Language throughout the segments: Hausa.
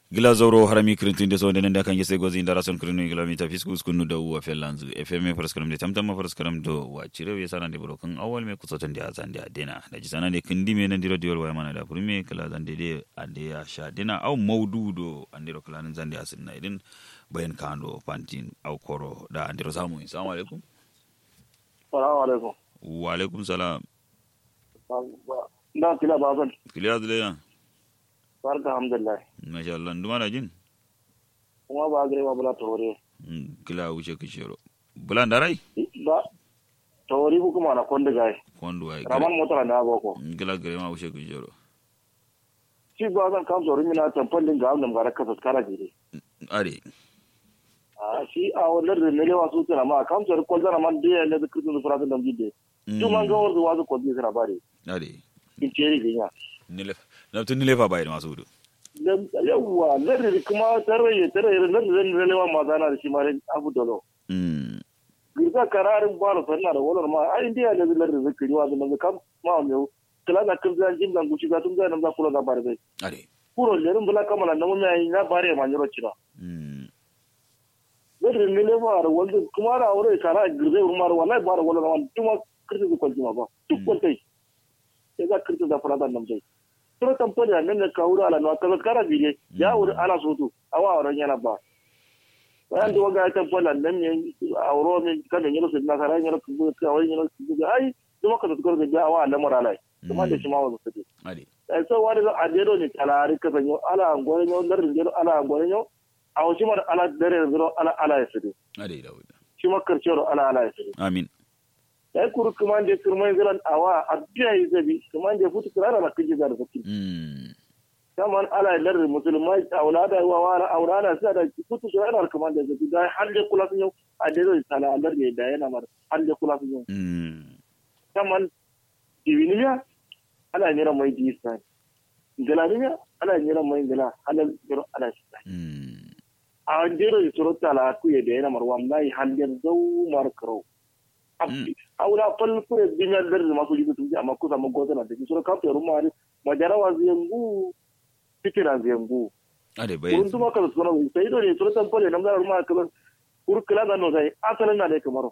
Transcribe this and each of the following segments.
gila zoro harami kirintin so denen da kan yese gozi indara son kirinu gila mi tafi skus kunu da uwa felanzu fm paraskaram de tamtama paraskaram do wa cire we sana de brokan awal me kusoton da azan da dena da ji sana de kindi me nan diro diol wa mana da purme kala zan de de ade ya sha dena au maududo andiro kala nan zan da asin na idin bayan kando pantin au koro da andiro samu assalamu alaikum salamu alaikum wa alaikum salam da kila baban kiliya dole ya barka alhamdulillah masha Allah nduma da jin kuma ba gare ba bula tore kila wuce kishiro bulan da rai ba tori ku kuma na konda gai kondo ai raman motar da boko gila gare ma wuce kishiro shi ba zan kam tori mina tampan din ga amnan gara kasa kara jire are a shi a wannan da ne lewa su tana ma kam tori ko zara man da ne da kirkin fura da jide tu man ga wanda wazu ko bi sara bare are in ceri ginya nilef na tun nilefa bai da masu hudu yawwa lardin kuma tarayi tarayi lardin zan lewa ma zana da shi ma abu dolo Mm. girka kararin bala sanna da walar ma ai indiya ne zilar da zikiri wa zan kam ma me kala da kin zan jin dan guci ga tun ga nan za kula da bare bai are kuro lerin bula kamala na mun yayi na bare ma nyoro cira Mm. zirin ne le ma da wanda kuma da aure kara girze ma da wallahi bare walar ma tuma kirti ko kwalji ma ba duk kwaltai sai ga kirti da fara da nan dai to tampani nan ne ka wura ala no kaza kara biye ya wuri ala soto awa auren yana ba bayan da waga ta bola nan ne auro ne kada ne su na kara ne ku ka wai ne su ga ai kuma ka tsoro da awa lamar alai kuma da shi ma wasu su are ai so wani ga adero ne talari ka sanyo ala angore ne dar ne ala angore ne a wasu mar ala dare zuro ala ala ya su are da wuda shi ma karcero ala ala ya su amin ai kuru kuma da kurmai ziran awa abiya yi zabi kuma da futu kirara da kiji da zakki Mm. kaman ala lar musulmai aulada wa wala aulada sai da kutu so yana kuma da zabi da har da kula sun yau a da zai sala alar ne da yana mar har da kula sun yau Mm. kaman diviniya ala nira mai disa galaniya ala nira mai gala halal jiro ala shi Mm. a jiro suro tala ku ya da yana mar wallahi har da zau mar karo aula fal ku ya dinya dar masu jibi tun amma ku samu gozana da suro kafa rumma majarawa ziyangu fikira ziyangu are bai kurun tuma kala suna sai do ne sura tan pole namda ruma kala kur kala da no sai asalan na ne kamaro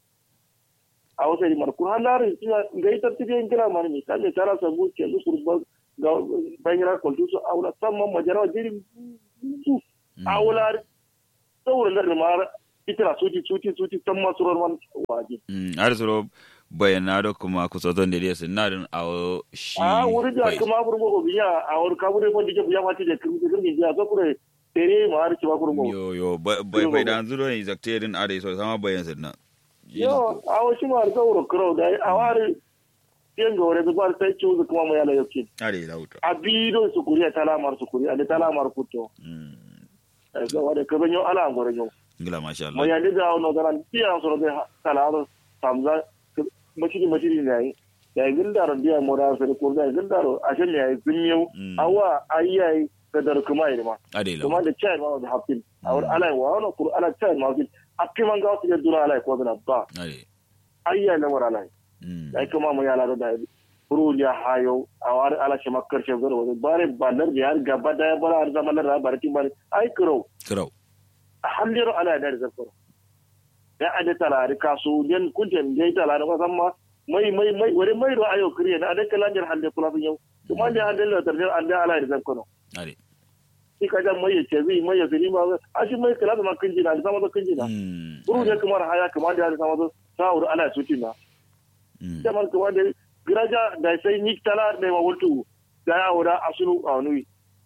a wasa di mar kur halar ina gai ta tije kira man mi kan ne tara sabu ke lu kur ba ga bayira ko tu so awla tamma majara jiri su awla sawra da mar itira suti suti suti tamma surar man waje Mm. are soro bayana da kuma kusoton da dai sun nadin awo shi a wuri da bai. kuma burgo ko biya a wuri ka wuri ko dije biya mati da kirmi kirmi biya so kure tere ma har ci ba kurgo yo yo bai bai bai da zuro ne zakterin are so sama bayan sunna yo a wasu ma da wuro kuro da a wari yin ga wuri zubar sai ci wuzu kuma mu yala yauke are da wuta a bido su kuri a talamar su kuri a da talamar kuto Mm. a ga wada ka banyo ala an gore yau ngila masha mo Allah ya da no garan tiya so da talamar samza machiri machiri ne ya yi gindaro biya mo da sai ko da gindaro a shan ya yi zunyo Mm. awa ayyai da dar kuma yi ma are da kuma da chai ma da hafin a wani ala wa wani kuru ala chai ma hafin a kiman ga wasu ya dura ala ko da ba are ayyai na mara ala Mm. ai kuma mu yala da furu ya hayo a wani ala shi makar shi zara wani bare banar da ya gaba da ya bara har zaman da bara kin bare ai kiro kirau a halliro ala da zakaro ya ade talari kasu den kunten dai talari ba san ma mai mai mai wani mai ro ayo kriye na ade kalanjar hande kula sun yau kuma da hande da tarjir ande ala da zakaro are shi ka jan mai ce zai mai ya zini ma a shi mai kala da ma kinji na sama da kinji na Mm. furu ne kamar haya kamar da ya sama da sa'ur ala suti na Mm. jaman kuma da giraja da sai ni tala da ma wutu da ya wura asulu a wani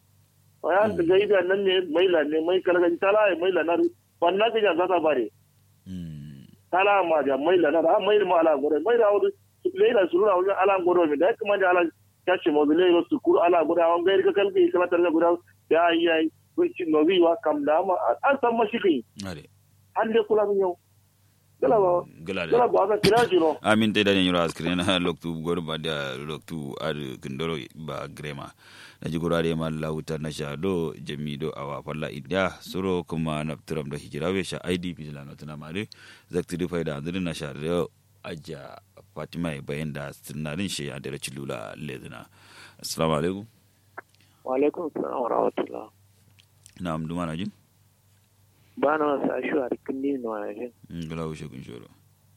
ya da ga ida nan ne mai la ne mai kala gan tala mai la na wannan ga za ta bare Mm. tala ma da mai la na da mai ma ala gore mai da wuri le da suru na wuri ala gore mi da kuma da ala ya ce mo le ro su kur ala gore an ga ka kalbi kala tar gore ya yi yi ko ci no wi wa kam da ma an san ma shi kai are hande kula min yau gala ba gila gala da ba ka kira jiro amin te dani yura askrin na loktu gor ba da loktu ad kindoro ba grema na ji gurare ma lauta na sha do jami do awa falla india suro kuma na turam da hijira we sha id bijila na tuna mare zakti di faida andrin na sha do aja fatima e bayan da sinarin shi ya dare cilula lezina assalamu alaikum wa alaikum salam wa rahmatullah na'am duma na jin ba na wasu ashu a rikin ni na wani ngala ushe kun shoro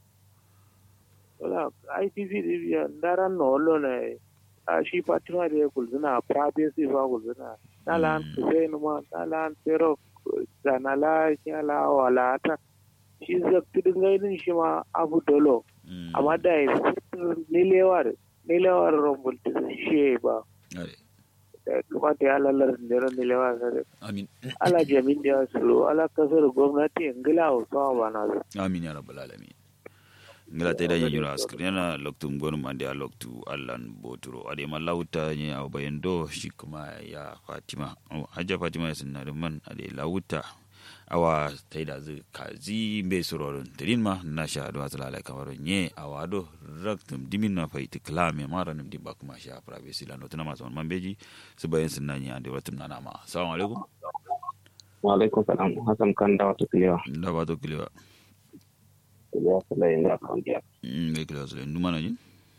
wala ITV diviya ndaran no wallo na a shi fatima da ya kulzuna privacy ba kulzuna na lan kusain ma na lan pero da na la ya la wala ta shi zakti dingainin shi ma abu dolo amma da ya nilewar nilewar rumbul shi ba are da kuma ta ya lalar da nilewar sa amin ala jamin da su ala kasar gwamnati ingila hausawa ba na su amin ya rabbal alamin ngila te da yanyura askri yana loktu ngonu mande a loktu allan boturo ade ma lauta ni a bayan do shi kuma ya fatima oh, hajja fatima ya sunna da man ade lauta awa tai da zu kazi be surorin tirin ma na sha do asala ala kamar nye awa do raktum dimin na fa iti klame mara nim dimba kuma sha privacy la notuna ma son mambeji su bayan sunna ni ande watum na nama assalamu alaikum wa alaikum salam hasan kan da wata kilewa da ba to kilewa kilewa salai da kan biya mm be kilewa sule nduma na jin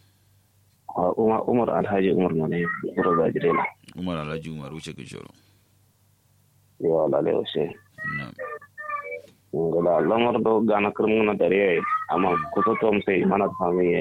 umar umar alhaji umar ne buru da jirela umar alhaji umar wuce kin shoro yawa lalai washe na ngala lamar do gana kirmuna dare amma kusa to sai mana fami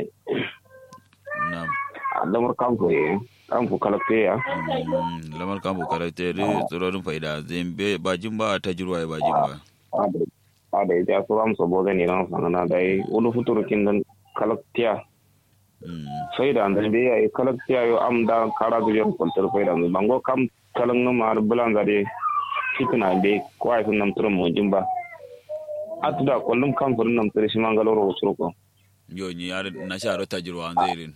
na lamar kamfu ye kamfu kalakte ya Mm, lamar kambu karakteri tsirorin faida zembe bajin ba ta jirwa ya bajin ba a da ya so am so boga ni ran sangana dai ulu futuru kindan kalaktiya Mm, faida andan be ya kalaktiya yo am da kara du yon kontar faida no bango kam kalang no mar bulan zade fitina be ko ay sun nam turum mo jimba atuda kollum kam furun nam tere shi mangaloro usuruko yo ni yar na sha ro ta jirwa an zairin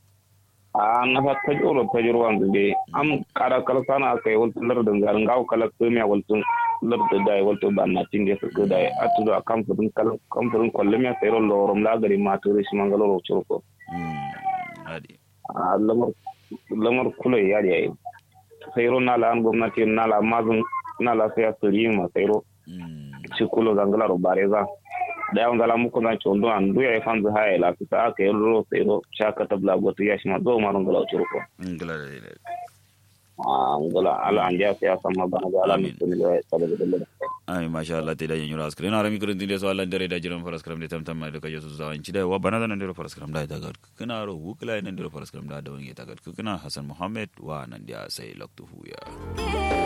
a nafa tajoro tajoro wanzu be am kara kala sana kai wal lar da ngar ngaw kala ko mi wal tun lar da dai wal to ban na tinge su ko dai atudo kam furun kala kam furun kollum ya sayro lorom la gari ma tere shi mangaloro usuruko Mm, adi a lamar lamar kula ya yayi sayro na la an gwamnati na la mazun na la sai asiri ma sayro Mm, ci kulo zangalaro bareza da yawan zala muku na chondo an duya ya fanzu haya la fita aka yi ro sayro shaka tabla goto ya shi ma zo marun gala usuruko ngala da da a ngala ala an ja sai sama bana ga ala Amin. mutum ne ya saboda dalilin ai masha Allah te da yin yura askrin na rami kurin tinde so Allah dare da jiran faras kram da tamtam mai da kaje su zawan ci da wa bana da nan da faras kram da ta gar kana ro wukla nan da faras kram da da wani ta gar kana Hassan Muhammad wa nan da sai loktu huya